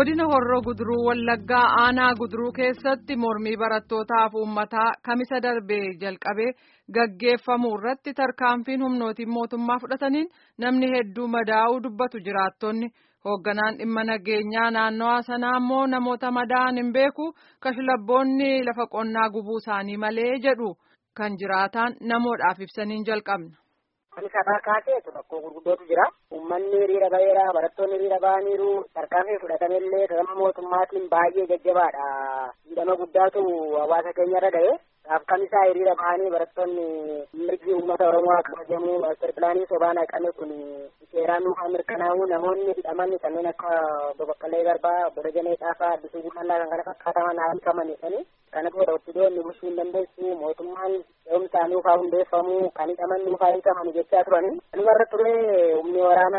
godina horroo guduruu wallaggaa aanaa guduruu keessatti mormii barattootaaf uummataa kamisa darbee jalqabee gaggeeffamuu irratti tarkaanfiin humnootiin mootummaa fudhataniin namni hedduu madaa'uu dubbatu jiraattonni hoogganaan dhimma nageenyaa naannawaa sanaa immoo namoota madaa'an hin beeku kashlabboonni lafa qonnaa gubuu isaanii malee jedhu kan jiraataan namoodhaaf ibsaniin jalqabna. Kan sabaa kaaseetu rakkoo gurguddootu jira. Uummanni hiriira baheera, barattoonni hiriira bahaniiru, tarkaanfii fudhatamellee gama mootummaatiin baay'ee jajjabaadha. Miidhama guddaatu hawaasa keenyarra gahe. Kan isaa hiriira bahanii barattoonni mirgi uummata Oromoo kabajamuu maastar pilaanii sobaan haqame kun seeraan nuufaa mirkanaa'u namoonni hidhaman kanneen akka Obbo Baqqalee Garbaa, Obbo Dajanee Xaafaa, Addisuu Bullallaa kan kana fakkaataman haalkamanidhani. Kana booda ofidoonni bulchuu hin dandeessu mootummaan ce'umsaa nuufaa hundeeffamu kan hidhaman nuufaa hiikaman jechaa turani. Kanumarra ture humni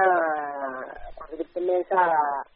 waraanaa bittinneensaa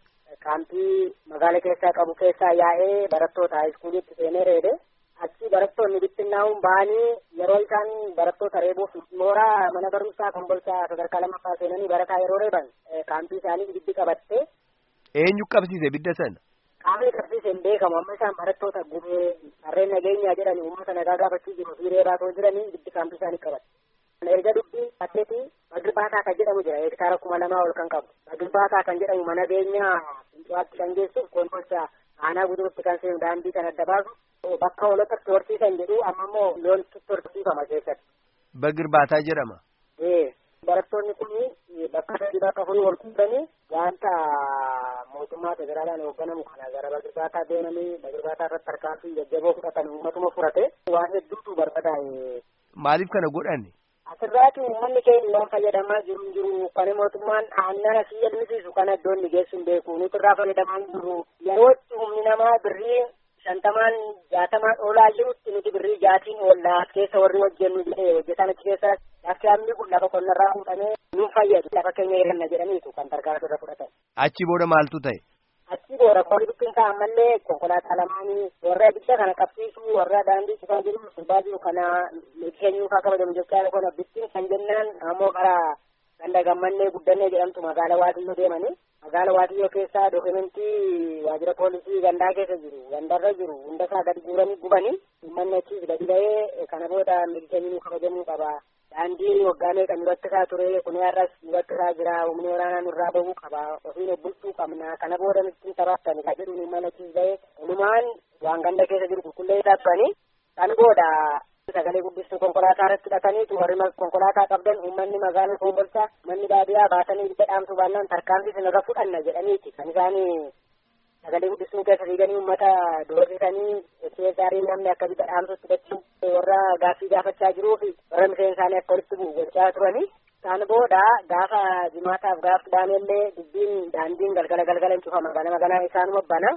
kaampii magaala keessaa qabu keessaa yaa'ee barattoota haayiskuuliitti seenee reebe. Achi barattoonni bittinnaa'uun ba'anii yeroo isaan barattoota reebuuf mooraa mana barumsaa kombolchaa sadarkaa lammaffaa seenanii barataa yeroo reeban kaampii isaanii ibiddi qabatte. Eenyu qabsiise ibidda sana? Qaamni qabsiise hin beekamu amma isaan barattoota gubee harreen nageenyaa jedhanii uummata nagaa gaafachuu jiru fi reebaa osoo jiranii ibiddi kaampii isaanii qabatte. Erga dubbii atleetii Bagirfaataa kan jedhamu jira hektaara kuma lamaa ol kan qabu. Bagirfaataa kan jedhamu mana beenyaa Fincuwaatti kan geessuuf kombolchaa aanaa gudurutti kan seenu daandii kan adda baasu. Bakka hoolotatti horsiisan jedhu amma immoo loontu horsiifama keessatti. Bagirbaataa jedhama. Ee barattoonni kun bakka sadii bakka afurii wal fuudhanii wanta mootummaa federaalaan hoogganamu kana gara bagirbaataa deemanii bagirbaataa irratti tarkaanfii jajjaboo fudhatan uummatuma furate waan hedduutu barbadaa'e. Maaliif kana godhanne? Asirraati uummanni keenya waan fayyadamaa jiru hin jiru kan mootummaan aannan asii elmisiisu kana iddoon ni geessu hin beeku nuti irraa fayyadamaa hin jiru yerootti humni namaa birrii shantamaan jaatamaan oolaa jirutti nuti birrii jaatiin oollaa keessa warri hojjennu jedhee hojjetan achi keessa lafti hammi kun lafa qonnarraa fuudhamee nuun fayyadu lafa keenya hiranna jedhaniitu kan tarkaanfii irra fudhatan. Achi booda maaltu ta'e? Achi booda qolli bittinsaa ammallee konkolaataa lamaanii warra ibidda kana qabsiisuu warra daandii cufaa jiru sirbaa jiru kana keenyuu kaa kabajamu jechaa kana bittin kan jennaan ammoo karaa ganda gammannee guddannee jedhamtu magaala waatiyyoo deemanii magaala waatiyyoo keessaa dookumentii waajjira poolisii gandaa keessa jiru gandarra jiru hundasaa gadi guuranii gubanii uummanni achiis gadi ba'ee kana booda milkeenyuu kabajamuu qaba daandii waggaa meeqa nu rakkisaa ture kun har'as nu rakkisaa jira humni waraanaa nurraa bahuu qaba ofiin bulchuu qabna kana booda nutti taphattani ka jedhuun uummanni achiis ba'ee walumaan waan ganda keessa jiru qulqullee dhaabanii kan booda sagalee guddistuu konkolaataa irratti hidhataniitu warri konkolaataa qabdan uummanni magaalaa kombolchaa manni baadiyaa baasanii ibidda dhaamsuu baannaan tarkaanfii sinirra fudhanna jedhaniiti kan isaanii sagalee guddistuu keessa fiiganii uummata doorsisanii keessaarii namni akka ibidda dhaamsutti hidhachuu warra gaaffii gaafachaa jiruu fi warra miseen isaanii akka walitti bu'u gochaa turanii. Kan booda gaafa jimaataaf gaaf dhaamellee dubbiin daandiin galgala galgala hin cufama gana magana isaanuma bana.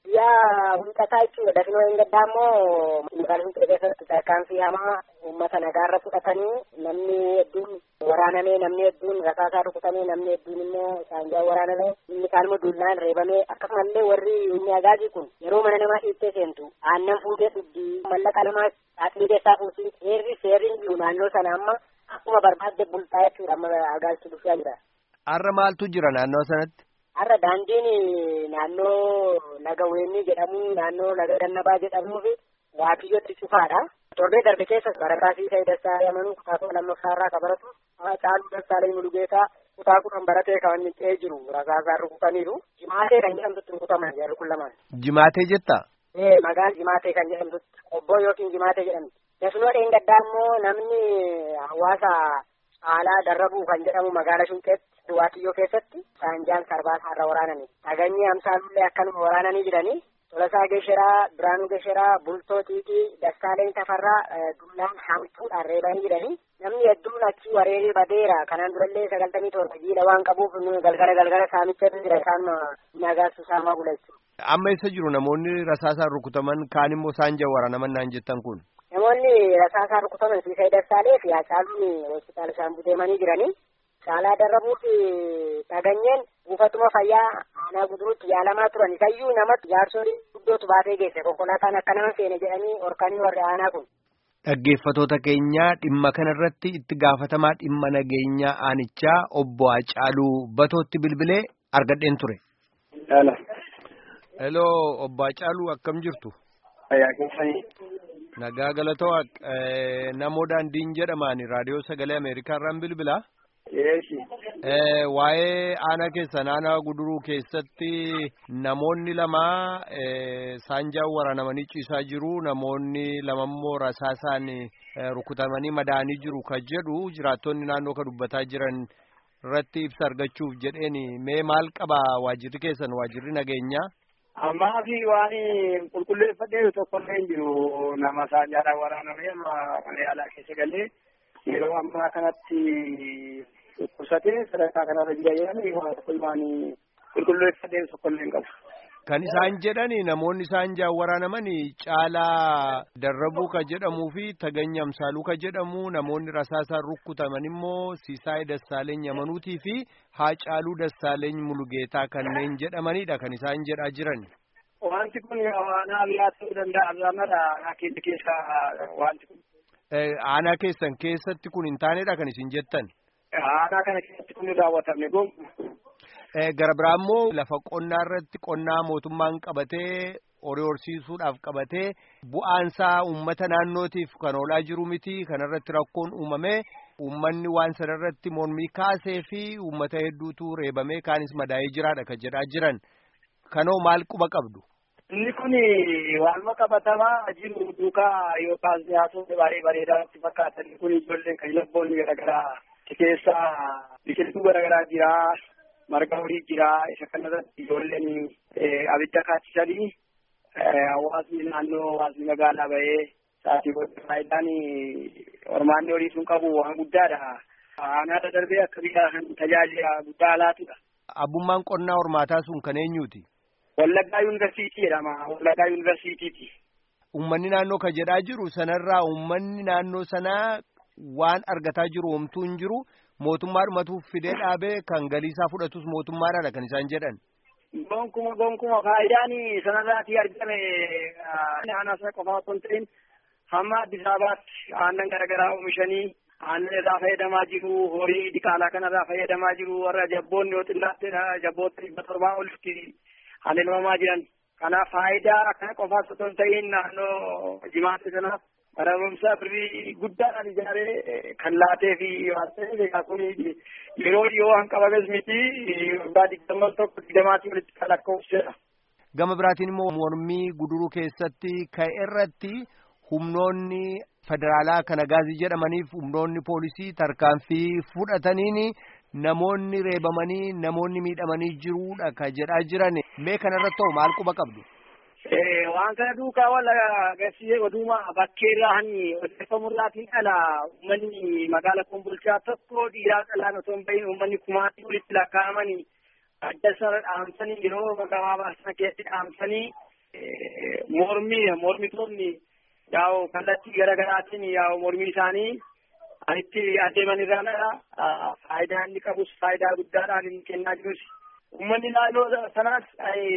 yaa hundataa jechuudha dafinoo hin gaddaa immoo magaalaa hundee keessatti tarkaanfii hamaa uummata nagaarra fudhatanii namni hedduun waraanamee namni hedduun rasaasaa rukutamee namni hedduun immoo saanjaa waraanamee inni kaan immoo dullaan reebamee akkasumallee warri humni agaazii kun yeroo mana namaa dhiittee seentu aannan fuutee dhugdi mallaqa namaa saaxilii keessaa fuutii seerri seerri jiru naannoo sana amma akkuma barbaadde bultaa jechuudha amma agaazii dhufaa jira. Har'a maaltu jira naannoo sanatti? Har'a daandiin naannoo laga weenii jedhamu naannoo laga gannabaa jedhamuu fi waatiyyootti cufaadha. Torbee darbe keessa barataa Siisee Dastaa Yamanuu kutaa kudha lammaffaa irraa kan baratu Caaluu Dassaalee Mulugeetaa kutaa kudhan baratee kan inni ta'ee jiru rasaasaan rukutaniiru. Jimaatee kan jedhamtutti rukutaman jarri kun lamaan. Jimaatee jetta? Ee magaalaa Jimaatee kan jedhamtutti obboo yookiin Jimaatee jedhamti. Dafinoo dheengaddaa immoo namni hawaasa caalaa darrabuu kan jedhamu magaala Shunqeetti. Waatiyyoo keessatti saanjaan sarbaasaa irra waraananii dhaganyii amsaalullee akkanuma waraananii jiranii Tolasaa Gesheraa, Biraanuu Gesheraa, Bultoo Tiitii, Dassaaleen Tafarraa dullaan hamtuudhaan reebanii jiranii namni hedduun achi wareeree badeera kanaan durallee sagaltamii torba jiila waan qabuuf galgala galgala saamicha jira isaan nagaassu saamaa bula jechuudha. Amma eessa jiru namoonni rasaasaan rukutaman kaan immoo saanjaa waraanaman naan jettan kun? Namoonni rasaasaan rukutaman Siisee Dassaalee fi Hacaaluun hospitaala Shaambuu deemanii jiranii. Caalaa darrabuu fi dhaganyeen buufatuma fayyaa aanaa guduruutti yaalamaa turan isayyuu namatti jaarsolii guddootu baatee geesse konkolaataan akka nama seene jedhanii horkanii warri aanaa kun. Dhaggeeffatoota keenyaa dhimma kanarratti itti gaafatamaa dhimma nageenyaa aanichaa obbo Hacaaluu Batootti bilbilee argadheen ture. Heloo obbo Hacaaluu akkam jirtu? Fayyaa keessanii. Nagaa galatoo namoo daandiin jedhamaan raadiyoo sagalee Ameerikaa irraan bilbilaa. Yeesi. Waa'ee aanaa keessan aanaa guduruu keessatti namoonni lama saanjaan waraanamanii ciisaa jiru namoonni lamammoo rasaasaan rukutamanii madaa'anii jiru kan jedhu jiraattonni naannoo kan dubbataa jiran irratti ibsa argachuuf jedheeni mee maal qaba waajirri keessan waajirri nageenyaa. Ammaa fi waan qulqulleeffadhee tokkollee hin jiru nama saanjaadhaan waraanamee amma mana yaalaa keessa galee yeroo ammaa kanatti dhukkubsatee sadarkaa kanarra jira jedhanii waan tokko waan qulqulleeffadhee tokkollee hin qabu. Kan isaan jedhani namoonni saanjaan waraanamani caalaa darrabuu ka jedhamuu fi taganya amsaaluu ka jedhamu namoonni rasaasaan rukkutaman immoo siisaay dassaaleeny amanuutii fi haacaaluu dassaaleeny mulugeetaa kanneen jedhamanidha kan isaan jedhaa jiran. Wanti kun aanaa biraa ta'uu danda'a irraanadha keessa keessa wanti kun. Aanaa keessan keessatti kun hin taanedha kan isin jettan. Aanaa kana keessatti kun hin raawwatamne gonkumaa. Gara biraa immoo lafa qonnaa irratti qonnaa mootummaan qabatee horii horsiisuudhaaf qabatee bu'aansaa uummata naannootiif kan oolaa jiru miti kanarratti rakkoon uumamee uummanni waan sanarratti mormii kaasee fi uummata hedduutu reebamee kaanis madaa'ee jiraadha kan jedhaa jiran kanoo maal quba qabdu. Inni kun waanuma qabatamaa jiru duukaa yookaan siyaasonni baay'ee bareedaatti fakkaatan kun ijoolleen kan labboonni garaagaraa keessa biqiltuu garaagaraa jiraa. marga horii jira isa kanarratti ijoolleen abidda kaachisanii hawaasni naannoo hawaasni magaalaa bahee sa'aatii booda faayidaan hormaanni horii sun qabu waan guddaadha. Aanaa darbee akka biyya kan tajaajila guddaa laatudha. Abbummaan qonnaa hormaataa sun kan eenyuuti? Wallaggaa yuunivarsiitii jedhama. Wallaggaa yuunivarsiitiiti. Uummanni naannoo kan jedhaa jiru sanarraa uummanni naannoo sanaa waan argataa jiru homtuu hin jiru. mootummaadhumatuuf fidee dhaabee kan galiisaa fudhatus mootummaadhaadha kan isaan jedhan. Gonkuma gonkuma faayidaan sanarraatii argame aanaa sana qofaa osoo hin ta'in hamma Addis Ababaatti aannan garaagaraa oomishanii aannan irraa fayyadamaa jiru horii diqaalaa kanarraa fayyadamaa jiru warra jabboonni yoo xinnaatteedha jabboota dhibba torbaa olitti haleelmamaa jiran. Kanaaf faayidaa kana qofaas osoo hin ta'in naannoo jimaatti sanaaf barumsa birrii guddaadhaan ijaaree kan laatee fi waan ta'eef egaa kun yeroo dhiyoo waan qabames miti waggaa digdama tokko digdamaatii walitti kan lakkoofsedha. Gama biraatiin immoo mormii guduruu keessatti ka'e irratti humnoonni federaalaa kan agaazii jedhamaniif humnoonni poolisii tarkaanfii fudhataniin namoonni reebamanii namoonni miidhamanii jiruudha kan jedhaa jiran mee kanarratti ta'u maal quba qabdu? waan kana duukaa wal agarsiisee oduma bakkee irraa odeeffamurraatiin ala uummanni magaala kumbulchaa tokko dhiiraa qalaan osoo hin bahin uummanni kumaatii walitti lakkaa'amanii adda sana dhaamsanii yeroo gabaabaa sana keessatti dhaamsanii mormii mormitoonni yaa'u kallattii garaagaraatiin yaa'u mormii isaanii itti adeeman irraanadha faayidaa inni qabus faayidaa guddaadhaan inni kennaa jirus Uummanni naannoo sanaas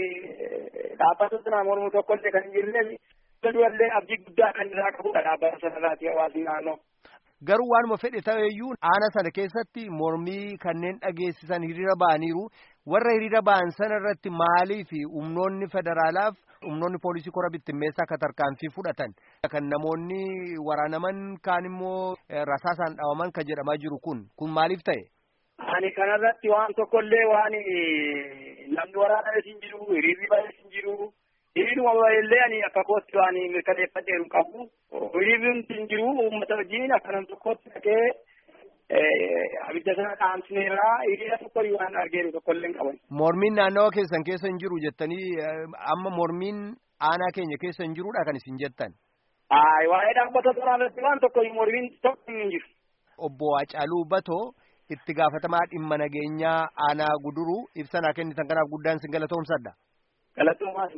dhaabbata mormu tokkollee kan hin jirreef du'allee abdii guddaa kan irraa qabudha dhaabbata sanarraati hawaasni naannoo. Garuu waanuma fedhe ta'eyyuu aanaa sana keessatti mormii kanneen dhageessisan hiriira ba'aniiru warra hiriira ba'an sana irratti maalii fi humnoonni federaalaaf humnoonni poolisii kora bittimmeessaa akka tarkaanfii fudhatan kan namoonni waraanaman kaan immoo rasaasaan dhawaman kan jedhamaa jiru kun kun maaliif ta'e? Ani kanarratti waan tokkollee waan namni waraanames hin jiru, hiriirri baay'ees hin jiru. Hiriiruma baay'ellee ani akka kootti waan mirkaneeffadheeru qabu. Hiriirri hin jiru uummata wajjin akka nam tokkotti dhaqee abidda sana dhaamsineerra hiriira tokko waan argeeru tokkollee hin qaban. Mormiin naannawa keessan keessa hin jiru jettanii amma mormiin aanaa keenya keessa hin jirudha kan isin jettan. Waa'ee dhaabbata sanaa irratti waan tokko mormiin tokko hin jiru. Obbo Hacaaluu Batoo. itti gaafatamaa dhimma nageenyaa aanaa guduruu ibsa naa kennitan kanaaf guddaan sin galatoomsadha. Galatoomaa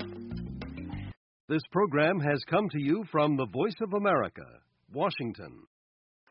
This program has come to you from the Voice of America, Washington.